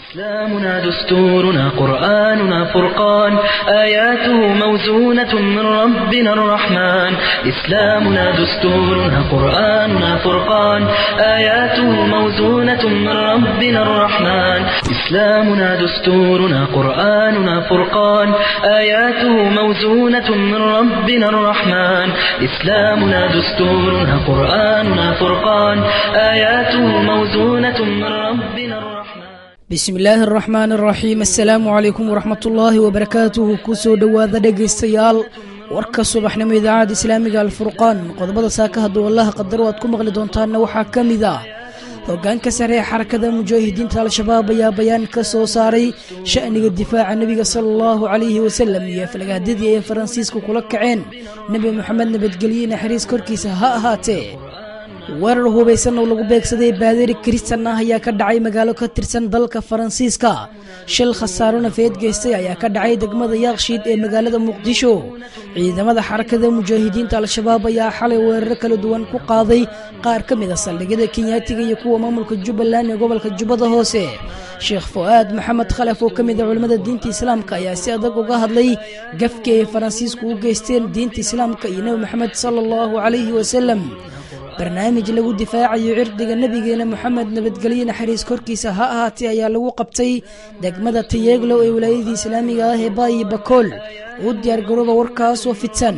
إسلامنا دستورنا قرآننا فرقان آياته موزونة من ربنا الرحمن إسلامنا دستورنا قرآننا فرقان آياته موزونة من ربنا الرحمن إسلامنا دستورنا قرآننا فرقان آياته موزونة من ربنا الرحمن إسلامنا دستورنا قرآننا فرقان آياته موزونة من ربنا الرحمن bismi illaahi araxmaan araxiim assalaamu calaykum waraxmatullaahi wabarakaatuhu kusoo dhowaada dhegaystayaal warka subaxnimo idaacadda islaamiga alfurqaan qodobada saaka hadduu allaha qadaro aad ku maqli doontaanna waxaa ka mid ah hogaanka sare ee xarakada mujaahidiinta al-shabaab ayaa bayaan ka soo saaray sha'niga difaaca nebiga sala allahu calayhi wasalam iyo falgaadadii ay faransiisku kula kaceen nebi moxamed nabadgelye naxariis korkiisa ha ahaatee weerar hubaysan oo lagu beegsaday baadari kristan ah ayaa ka dhacay magaalo ka tirsan dalka faransiiska shil khasaaro nafeed geystay ayaa ka dhacay degmada yaakshiid ee magaalada muqdisho ciidamada xarakada mujaahidiinta al-shabaab ayaa xalay weeraro kala duwan ku qaaday qaar ka mid a saldhigyada kenyaatiga iyo kuwa maamulka jubbaland ee gobolka jubbada hoose sheekh fu-aad maxamed khalaf oo ka mid a culimmada diinta islaamka ayaa si adag uga hadlay gafkii ay faransiisku u geysteen diinta islaamka iyo nebi moxamed sala allahu calayhi wasalam barnaamij lagu difaacayo cirdiga nebigeena moxamed nabadgelye naxariis korkiisa ha ahaatee ayaa lagu qabtay degmada tayeeglo ee wilaayadii islaamiga ah ee baayi bakool u diyaargarooba warkaas oo fidsan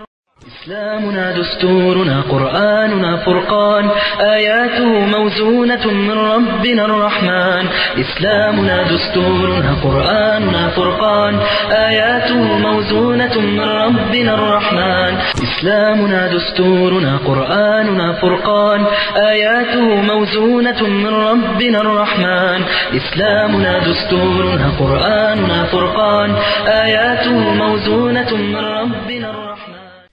إسلامنا دستورنا قرآننا فرقان آياته موزونة من ربنا الرحمن إسلامنا دستورنا قرآننا فرقان آياته موزونة من ربنا الرحمن إسلامنا دستورنا قرآننا فرقان آياته موزونة من ربنا الرحمن إسلامنا دستورنا قرآننا فرقان آياته موزونة من ربنا الرحمن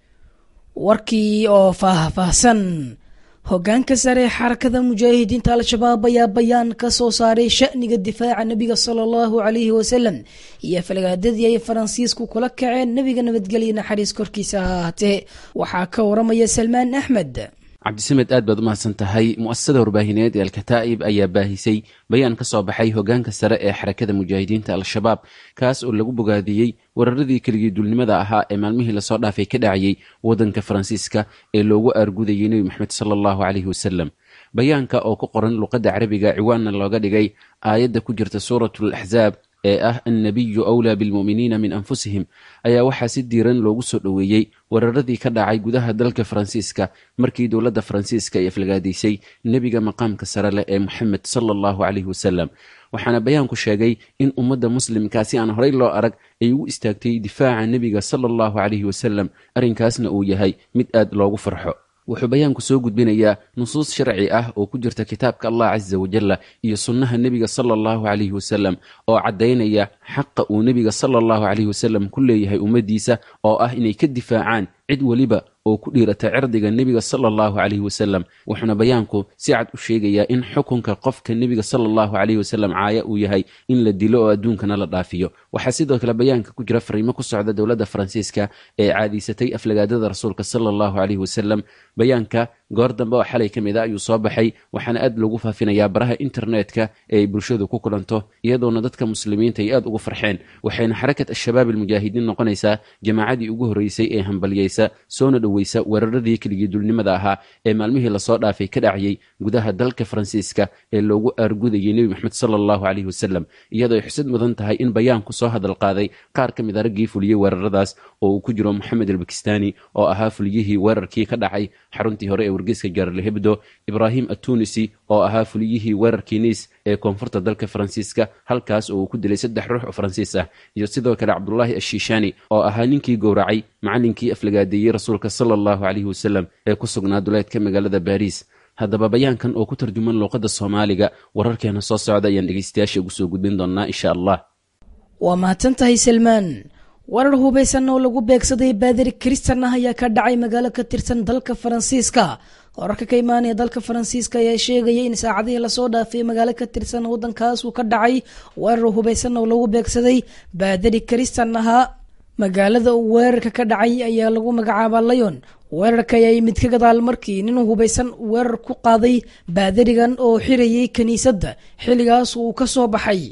warkii oo faah-faahsan hogaanka sare xarakada mujaahidiinta al-shabaab ayaa bayaan ka soo saaray sha'niga difaaca nebiga sala allahu calayhi wasalam iyo falgaadadii ay faransiisku kula kaceen nebiga nabadgelye naxariis korkiisa ha ahaatee waxaa ka waramaya salmaan axmed cabdisamed aad baad u mahadsan tahay mu'asasada warbaahineed ee alkataa'ib ayaa baahisay bayaan ka soo baxay hogaanka sare ee xarakada mujaahidiinta al-shabaab kaas oo lagu bogaadiyey weeraradii keligii dulnimada ahaa ee maalmihii lasoo dhaafay ka dhacayey waddanka faransiiska ee loogu aargudayay nebi moxamed sala allahu caleyhi wasalam bayaanka oo ku qoran luqadda carabiga ciwaanna looga dhigay aayadda ku jirta suuratul axzaab ee ah annabiyu awlaa bilmu'miniina min anfusihim ayaa waxaa si diiran loogu soo dhoweeyey weeraradii ka dhacay gudaha dalka faransiiska markii dowladda faransiiska ay aflagaadaysay nebiga maqaamka sare leh ee moxamed sala allahu caleyhi wasalam waxaana bayaanku sheegay in ummadda muslimka si aan horey loo arag ay ugu istaagtay difaaca nebiga sala allahu caleyhi wasalam arrinkaasna uu yahay mid aad loogu farxo wuxuu bayaanku soo gudbinayaa nusuus sharci ah oo ku jirta kitaabka allah casa wajalla iyo sunnaha nebiga sala allahu caleyhi wasalam oo caddaynaya xaqa uu nebiga sala allahu caleyhi wasalam ku leeyahay ummaddiisa oo ah inay ka difaacaan cid weliba oo ku dhiirata cirdiga nebiga sala allahu caleyhi wasalam wuxuuna bayaanku si cad u sheegayaa in xukunka qofka nebiga sala allahu caleyhi wasalam caaya uu yahay in la dilo oo adduunkana la dhaafiyo waxaa sidoo kale bayaanka ku jira fariimo ku socda dowladda faransiiska ee caadiysatay aflagaadada rasuulka sala allahu caleyhi wasalam bayaanka goor dambe oo xalay ka mid a ayuu soo baxay waxaana aad loogu faafinayaa baraha internetka ee ay bulshadu ku kulanto iyadoona dadka muslimiinta ay aad ugu farxeen waxayna xarakat al-shabaab almujaahidiin noqonaysaa jamaacadii ugu horreysay ee hambalyeysa soona dhoweysa weeraradii keligii dulnimada ahaa ee maalmihii lasoo dhaafay ka dhacayey gudaha dalka faransiiska ee loogu aargudayay nebi moxamed sala allahu caleyhi wasalam iyadoo ay xusad mudan tahay in bayaanku soo hadal qaaday qaar ka mid a raggii fuliyey weeraradaas oo uu ku jiro moxamed albakistani oo ahaa fuliyihii weerarkii ka dhacay xaruntii hore ee wargeyska jaarle hebdo ibraahim atunisi oo ahaa fuliyihii weerarkii niis ee koonfurta dalka faransiiska halkaas oo uu ku dilay saddex ruux oo faransiis ah iyo sidoo kale cabdulaahi ashiishani oo ahaa ninkii gowracay macallinkii aflagaadeeyey rasuulka sala allahu caleyhi wasalam ee ku sugnaa duleedka magaalada baariis haddaba bayaankan oo ku tarjuman luuqadda soomaaliga wararkeena soo socda ayaan dhegeystayaasha ugu soo gudbin doonaa insha allah waa mahadsan tahay salmaan warar hubaysan oo lagu beegsaday baadari kristan ah ayaa ka dhacay magaalo ka tirsan dalka faransiiska wararka ka imaanaya dalka faransiiska ayaa sheegaya in saacadihii lasoo dhaafay magaalo ka tirsan waddankaas uu ka dhacay weerar hubaysan oo lagu beegsaday baadari kristan ahaa magaalada uu weerarka ka dhacay ayaa lagu magacaabaa layon weerarka ayaa yimid ka gadaal markii nin hubaysan weerar ku qaaday baadarigan oo xirayay kiniisadda xilligaas uu ka soo baxay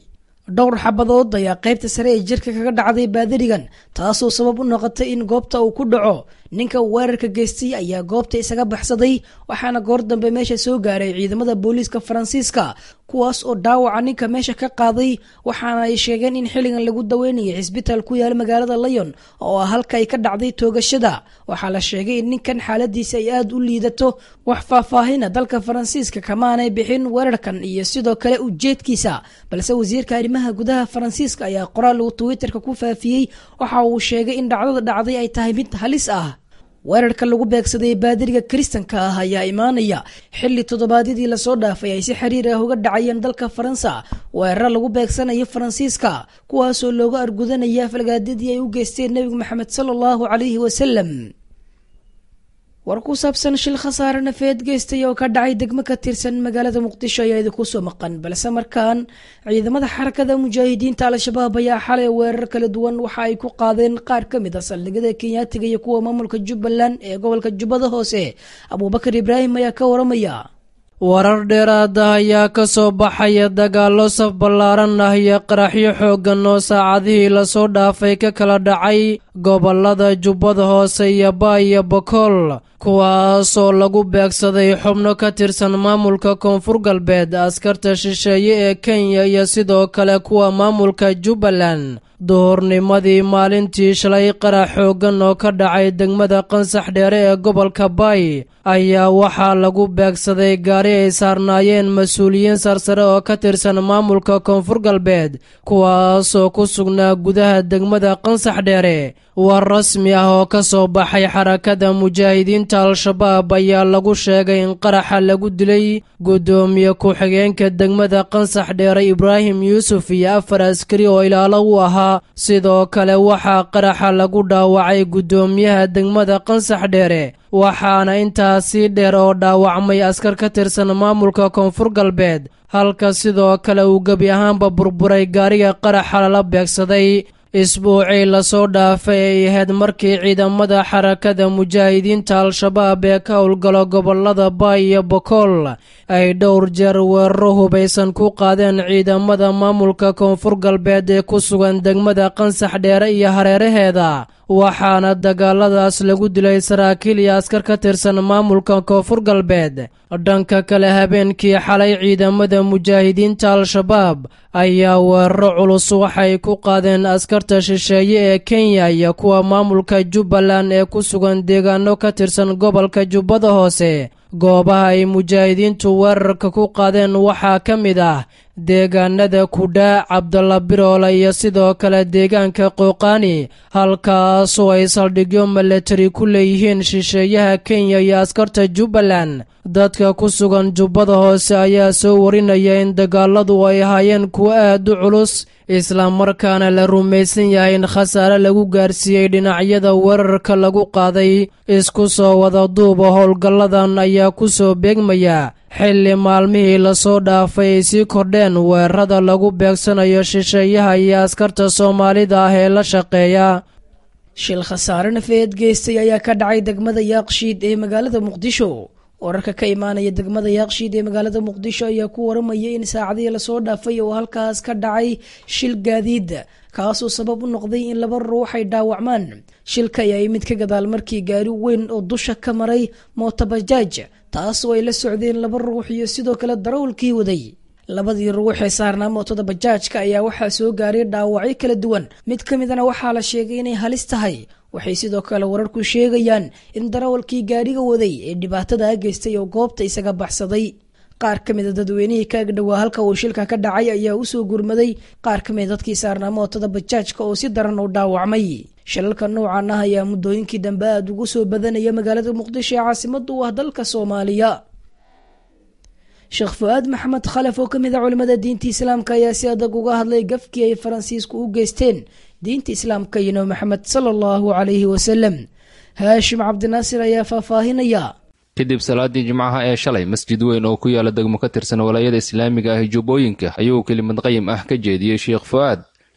dhowr xabadood ayaa qaybta sare ee jirka kaga dhacday baadarigan taasoo sabab u noqotay in goobta uu ku dhaco ninka weerarka geystay ayaa goobta isaga baxsaday waxaana goor dambe meesha soo gaaray ciidamada booliiska faransiiska kuwaas oo dhaawaca ninka meesha ka qaaday waxaana ay sheegeen in xilligan lagu daweynayay cisbitaal ku yaala magaalada layon oo ah halka ay ka dhacday toogashada waxaa la sheegay in ninkan xaaladiisa ay aada u liidato wax faahfaahina dalka faransiiska kamaanay bixin weerarkan iyo sidoo kale ujeedkiisa balse wasiirka arrimaha gudaha faransiiska ayaa qoraal uu twitterka ku faafiyey waxa uu sheegay in dhacdada dhacday ay tahay mid halis ah weerarka lagu beegsaday baadiriga kiristanka ah ayaa imaanaya xilli toddobaadyadii lasoo dhaafay ay si xiriir ah uga dhacayeen dalka faransa weeraro lagu beegsanayo faransiiska kuwaasoo looga argudanaya falgaadadii ay u geysteen nebigu maxamed sala allahu calayhi wasalam war ku saabsan shil khasaare nafeed geystay oo ka dhacay degmo ka tirsan magaalada muqdisho ayaa idinku soo maqan balse markaan ciidamada xarakada mujaahidiinta al-shabaab ayaa xalay weerar kala duwan waxa ay ku qaadeen qaar ka mid a saldhigyada kenyaatiga iyo kuwa maamulka jubbaland ee gobolka jubbada hoose abuubakar ibraahim ayaa ka waramaya warar dheeraada ayaa ka soo baxaya dagaallo saf ballaaran ah iyo qaraxyo xooggan oo saacadihii lasoo dhaafay ka kala dhacay gobollada jubbada hoose iyo ba iyo bokool kuwaasoo lagu beegsaday xubno ka tirsan maamulka koonfur galbeed askarta shisheeye ee kenya iyo sidoo kale kuwa maamulka jubbaland duhurnimadii maalintii shalay qarax xooggan oo ka dhacay degmada qansax dheere ee gobolka bay ayaa waxaa lagu beegsaday gaari ay saarnaayeen mas-uuliyiin sarsare oo ka tirsan maamulka koonfur galbeed kuwaasoo ku sugnaa gudaha degmada qansax dheere war rasmi ah oo ka soo baxay xarakada mujaahidiinta al-shabaab ayaa lagu sheegay in qaraxa lagu dilay guddoomiye ku-xigeenka degmada qansax dheere ibraahim yuusuf iyo afar askari oo ilaalo u ahaa sidoo kale waxaa qaraxa lagu dhaawacay guddoomiyaha degmada qansax dheere waxaana intaasii dheer oo dhaawacmay askar ka tirsan maamulka koonfur galbeed halka sidoo kale uu gebi ahaanba burburay gaariga qaraxa lala beegsaday isbuucii lasoo dhaafay ay ahayd markii ciidamada xarakada mujaahidiinta al-shabaab ee ka howlgalo gobolada baay iyo bokool ay dhowr jeer weeraro hubaysan ku qaadeen ciidamada maamulka koonfur galbeed ee ku sugan degmada qansax dheere iyo hareeraheeda waxaana dagaaladaas lagu dilay saraakiil iyo askar ka tirsan maamulka koonfur galbeed dhanka kale habeenkii xalay ciidamada mujaahidiinta al-shabaab ayaa weeraro culus waxay ku qaadeen askarta shisheeye ee kenya iyo kuwa maamulka jubbaland ee ku sugan deegaano ka tirsan gobolka jubbada hoose goobaha ay mujaahidiintu weerarka ku qaadeen waxaa ka mid ah deegaanada kudhaa cabdalla biroole iyo sidoo kale deegaanka qooqaani halkaasoo ay saldhigyo milatari ku leeyihiin shisheeyaha kenya iyo askarta jubbaland dadka ku sugan jubbada hoose ayaa soo warinaya in dagaaladu ay ahaayeen kuwo aad u culus islamarkaana la rumaysan yahay in khasaare lagu gaarsiiyey dhinacyada weerarka lagu qaaday isku soo wada duuba howlgalladan ayaa ku soo beegmaya xilli maalmihii lasoo dhaafay ay sii kordheen weerarada lagu beegsanayo shisheeyaha iyo askarta soomaalida ah ee la shaqeeya shil khasaare nafeed geystay ayaa ka dhacay degmada yaaqshiid ee magaalada muqdisho wararka ka imaanaya degmada yaaqshiid ee magaalada muqdisho ayaa ku waramaya in saacadihii lasoo dhaafay oo halkaas ka dhacay shil gaadiid kaasoo sabab u noqday in laba ruux ay dhaawacmaan shilka ayaa yimid ka gadaal markii gaari weyn oo dusha ka maray mootabajaaj taasoo ay la socdeen laba ruux iyo sidoo kale darawalkii waday labadii ruux ee saarnaa mootada bajaajka ayaa waxaa soo gaaray dhaawacyo kala duwan mid ka midana waxaa la sheegay inay halis tahay waxay sidoo kale wararku sheegayaan in darawalkii gaadhiga waday ee dhibaatada geystay oo goobta isaga baxsaday qaar ka mida dadweynihii ka agdhowaa halka uu shilka ka dhacay ayaa usoo gurmaday qaar ka mida dadkii saarnaa mootada bajaajka oo si daran u dhaawacmay shilalka noocan ah ayaa muddooyinkii dambe aada ugu soo badanaya magaalada muqdisho ee caasimada u ah dalka soomaaliya sheekh fu-aad maxamed khalaf oo ka mid a culimmada diinta islaamka ayaa si adag uga hadlay gafkii ay faransiisku u geysteen diinta islaamka iyo nabi maxamed sala allahu calayhi wasalam haashim cabdinaasir ayaa faahfaahinaya kadib salaadii jimcaha ee shalay masjid weyn oo ku yaala degmo ka tirsan walaayada islaamiga ah jubbooyinka ayuu kelimad qayim ah ka jeediyey sheekh fu-aad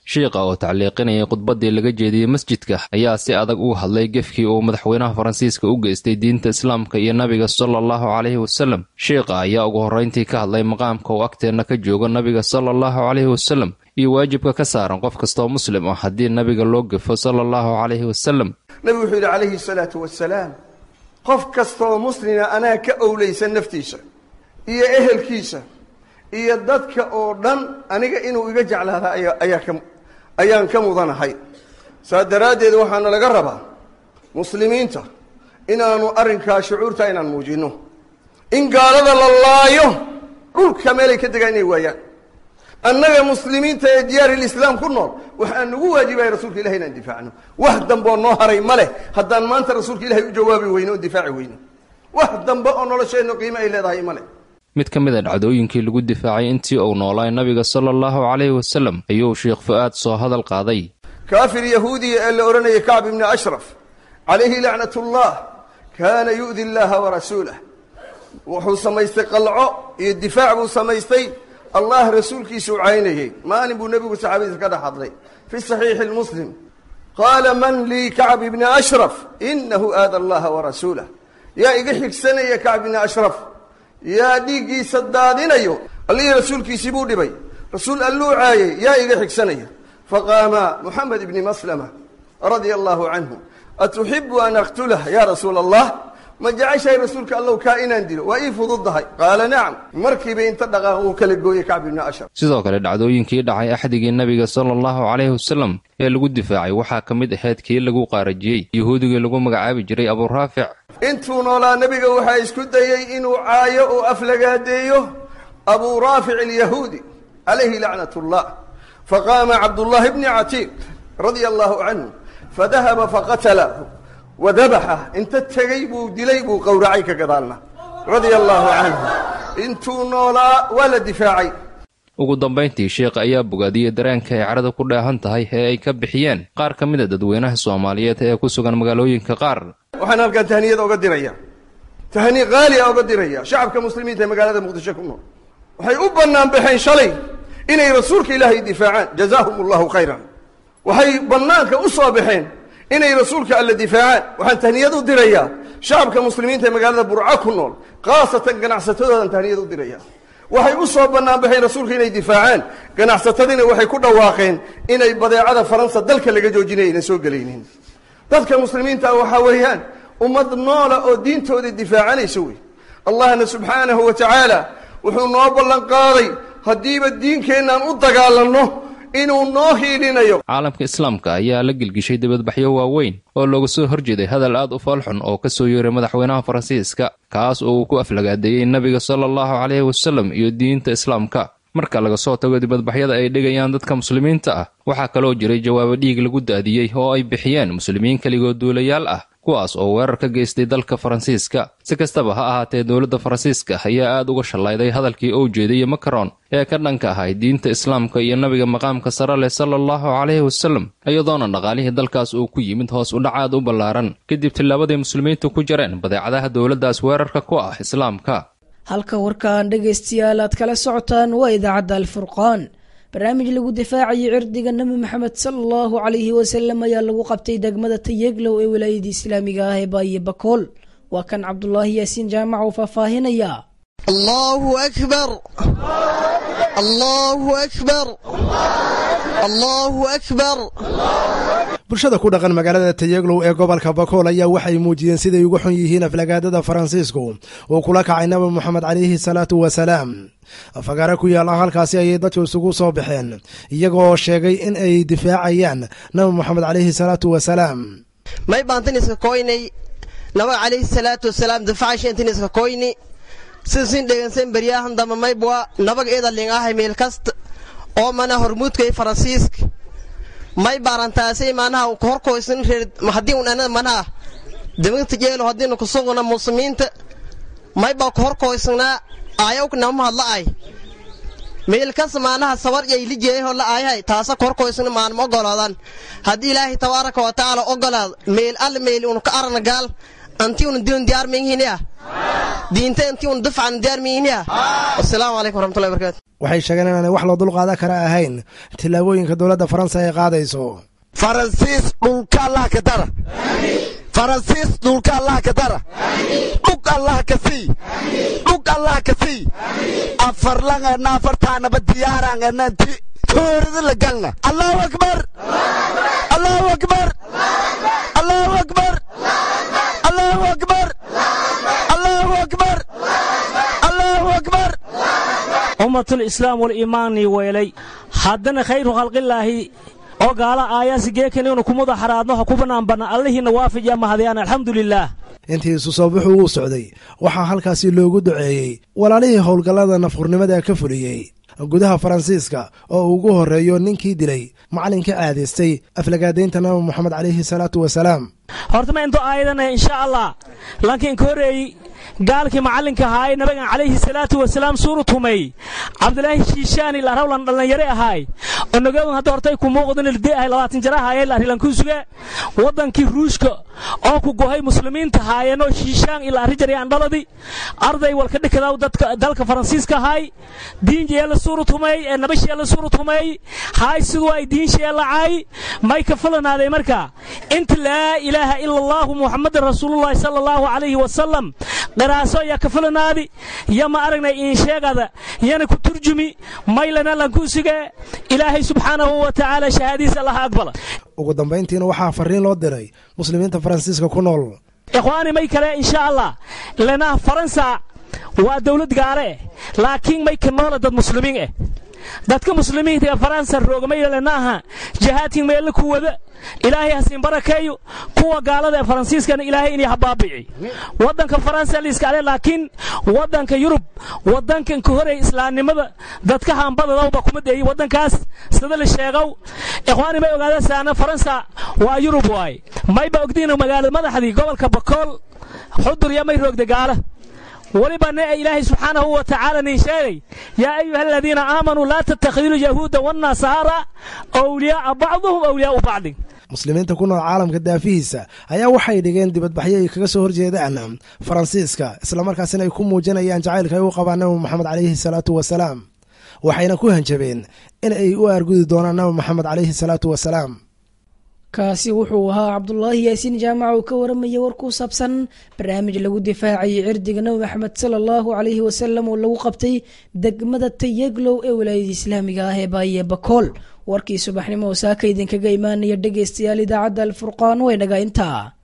shiikha oo tacliiqinayay khudbaddii laga jeediyey masjidka ayaa si adag uga hadlay gefkii uu madaxweynaha faransiiska u geystay diinta islaamka iyo nabiga sala allahu caleyhi wasalem shiikha ayaa ugu horrayntii ka hadlay maqaamka uu agteenna ka joogo nabiga sala allahu caleyhi wasalem iyo waajibka ka saaran qof kastoo muslim ah haddii nabiga loo gefo sala allahu caleyhi wasalem nabigu wuxuu yidhi calayhi salaatu wasalaam qof kastaoo muslima anaa ka owleysan naftiisa iyo ehelkiisa iyo dadka oo dhan aniga inuu iga jeclaada ayaa ka ayaan ka mudanahay saa daraaddeed waxaana laga rabaa muslimiinta inaanu arrinkaa shucuurta inaan muujinno in gaalada la laayo dhulka meelay ka degaan inay waayaan annaga muslimiinta ee diyaarilislaam ku nool waxaa nagu waajibaya rasuulka ilahi inaan difaacno wax dambeoo noo haray ma leh haddaan maanta rasuulka ilahay u jawaabi weyno oo difaaci weyno wax dambe oo nolosheennu qiimo ay leedahay ma leh mid ka mid a dhacdooyinkii lagu difaacay intii uu noolaay nabiga sala allahu caleyhi wasalem ayuu sheekh fu'aad soo hadal qaaday kaafir yahuudiya ee la odhanaya kacb ibni ashraf calayhi lacnatullah kaana yu'di llaha warasuulah wuxuu samaystay qalco iyo difaac buu samaystay allah rasuulkiisuu caynayey maalin buu nebigu saxaabadiisa ka dhex hadlay fi saxiixi lmuslim qaala man lii kacb ibni ashraf inahu aada allaha warasuulah yaa iga xigsanaya kacb ibni ashraf yaa dhiiggiisa daadinayo allihii rasuulkiisii buu dhibay rasuul alluu caayay yaa iga xigsanaya faqaama moxamed ibni maslama radia allahu canhu atuxibu an aqtulah ya rasuula allah ma jeceshahay rasuulka allow kaa inaan dilo waa ii fududdahay qaala nacam markiiba inta dhaqaaq uu kala gooyey kacb ibni ashraf sidoo kale dhacdooyinkii dhacay axdigii nebiga sala allahu caleyhi wasalem ee lagu difaacay waxaa ka mid ahayd kii lagu qaarajiyey yahuudigii lagu magacaabi jiray aburaafic intuu noolaa nebiga waxaa isku dayey inuu caayo oo aflagaadeeyo abuu raafic alyahuudi calayhi lacnat ullah faqaama cabdullahi bni catiiq radia allahu canhu fadahaba faqatalahu wadabaxa inta tegey buu dilay buu qowracay ka gadaalna radia allahu canhu intuu noolaa waa la difaacay ugu dambayntii sheekh ayaa bogaadiyey dareenka ay carada ku dheehan tahay ee ay ka bixiyeen qaar ka mid a dadweynaha soomaaliyeed ee ku sugan magaalooyinka qaar waxaan halkaan tahniyada oga diraya tahni qaali a oga diraya shacabka muslimiinta ee magaalada muqdisho ku nool waxay u bannaan baxeen shalay inay rasuulka ilaahay difaacaan jazaahum allahu khayran waxay bannaanka u soo baxeen inay rasuulka alla difaacaan waxaan tahniyad u dirayaa shacabka muslimiinta ee magaalada burco ku nool khaasatan ganacsatadoodan tahniyad u diraya waxay u soo bannaan baxeen rasuulka inay difaacaan ganacsatadiina waxay ku dhawaaqeen inay badeecada faransa dalka laga joojinaya aynan soo gelaynin dadka muslimiinta waxaa weeyaan ummad noola oo diintooda difaacanaysa wey allahna subxaanahu wa tacaala wuxuu noo ballan qaaday haddiiba diinkeennan u dagaalanno inuu noo hiilinayo caalamka islaamka ayaa la gelgishay dibadbaxyo waaweyn oo looga soo horjeeday hadal aad u foolxun oo ka soo yeeray madaxweynaha faransiiska kaas oo uu ku aflagaadeeyey nebiga sala allahu caleyhi wasalem iyo diinta islaamka marka laga soo tago dibadbaxyada ay dhigayaan dadka muslimiinta ah waxaa kaloo jiray jawaabo dhiig lagu daadiyey oo ay bixiyeen muslimiin keligood duulayaal ah kuwaas oo weerar ka geystay dalka faransiiska si kastaba ha ahaatee dowladda faransiiska ayaa aad uga shallayday hadalkii uu jeediyey makaron ee ka dhanka ahay diinta islaamka iyo nabiga maqaamka sare leh sala allahu caleyhi wasalem iyadoona dhaqaalihii dalkaas uu ku yimid hoos u dhacaad u ballaaran kadib tillaabadii muslimiintu ku jareen badeecadaha dowladdaas weerarka ku ah islaamka halka warkaan dhegaystayaal aad kala socotaan waa idaacadda alfurqaan barnaamij lagu difaacayay cirdiga nebi maxamed sala allahu calayhi wasalam ayaa lagu qabtay degmada tayeglow ee wilaayadii islaamiga ah ee baaye bakool waa kan cabdulaahi yaasiin jaamac uu faahfaahinaya allahu akbar allahu akbar allahu akbar bulshada ku dhaqan magaalada tayeglow ee gobolka bakool ayaa waxay muujiyeen siday ugu xun yihiin aflagaadada faransiisku uu kula kacay nabi moxamed calayhi salaatu wasalaam fagaare ku yaalla halkaasi ayay dadku isugu soo baxeen iyagoo sheegay in ay difaacayaan nabi moxamed calayhi salaatu wasalaam may baantiniska koynay nabaga calayhi salaatu wasalaam difacashentiniska koyni sidasin dhegansan beryahan damba maybwa nabaga eedaling ahay meel kasta oo mana hormuudkay faransiiska may baarantaasay manaha horkoysan reer haddii un anada manaha dibagta jeelo haddiinu kusuguna muslimiinta may baa ku horkoysanaa aayawka nama hadla ay meelkas maanaha sabar yay lijeeyaho la aayahay taasa ku horkoysana maanma ogolaadan haddii ilaahay tabaaraka wa tacaala ogolaad meel alle meel unu ka arana gaal antii una dilun diyaar miyihiniya diinta intii una dufcan diyaar miyihiniya wasalaamu calaykum waraxmatullahi barakaatu waxay sheegeen inaanay wax loo dulqaadan kara ahayn tillaabooyinka dowladda faransa ay qaadayso faransiis dhulka allah ka dara faransiis dhulka allah ka dara dhug allah ka sii dhug allah ka sii afarlangana afartaanaba diyaarangana ti toorida la galna allahu akbar allahu akbar allahu akbar allahu akbar allahu akbar allahu akbar ummatul islaam waliimaanii weelay haddana khayru khalqillaahi oo gaala aayaasi geekaninu kumuda xaraadno ha ku banaanbanna allihiinna waafijiya mahadiyaan alxamdulilaah intii isu soo bixu uu socday waxaa halkaasi loogu duceeyey walaalihii howlgallada nafhurnimada ka fuliyey gudaha faransiiska oo ugu horreeyo ninkii dilay macallinka aadaystay aflagaadaynta nabi moxamed calayhi salaatu wasalaam horta ma into aayadana insha allah laakiin ka horreeyey gaalkii macallinka ahaay nabigan calayhi salaatu wasalaam suuru tumay cabdilaahi shiishaani la rawlan dhallinyare ahaay onogowan hadda hortay ku muuqdan ilde ahay labaatan jara ahaayeen la rilankusuge waddankii ruushka oo ku gohay muslimiinta haayeenoo shiishaan ila arrijarayaan dhaladi arday walka dhikadaw dadka dalka faransiiska ahaay diinjee la suuru tumay ee nabashee la suuru tumay haay siduu ay diinshee lacay may ka fulanaaday marka inta laa ilaaha ila allahu muxamadan rasuulullahi sala allahu calayhi wasalam qiraaso yaa ka fulanaadi ya ma aragnay insheegada yana ku turjumi maylana lankuusige ilaahay subxaanahu wa tacaala shahaadiisa allaha aqbala ugu dambayntiina waxaa farriin loo diray muslimiinta faransiiska ku nool ikhwaani may kale insha allah lanaha faransa waa dawlad gaale eh laakiin may ka noola dad muslimiin eh dadka muslimiinta ee faransa roogamaylanaaha jihaadkii meelle ku wada ilaahay hasiin barakeeyo kuwa gaalada ee faransiiskana ilaahay inay habaabici waddanka faransa liiskale laakiin waddanka yurub waddankan ka horeey islaamnimada dadka hambadadawba kuma deeyey waddankaas sida la sheegow ikhwaani may ogaada saana faransa waa yurub waay mayba ogdiina magaalada madaxdii gobolka bakool xudur iyo may roogda gaala weliba ne ilaahay subxaanahu wa tacaala nin sheegay yaa ayuha aladiina aamanuu laa tattakhiduu yahuuda wannasaara awliyaa'a bacduhum awliyaa'u bacdin muslimiinta ku nool caalamka daafihiisa ayaa waxay dhigeen dibadbaxyo ay kaga soo horjeedaan faransiiska islamarkaasina ay ku muujinayaan jacaylka ay u qabaan nabi moxamed calayhi salaatu wasalaam waxayna ku hanjabeen in ay u aargudi doonaan nabi moxamed calayhi salaatu wasalaam kaasi wuxuu ahaa cabdulaahi yaasiin jaamac oo ka waramaya war ku saabsan barnaamij lagu difaacayay cirdiga nabi maxamed sala allahu calayhi wasalam oo lagu qabtay degmada tayeglow ee walaayada islaamiga ah ee baaye bakool warkii subaxnimo oo saaka idinkaga imaanaya dhegaystayaal idaacadda alfurqaan way dhagaa intaa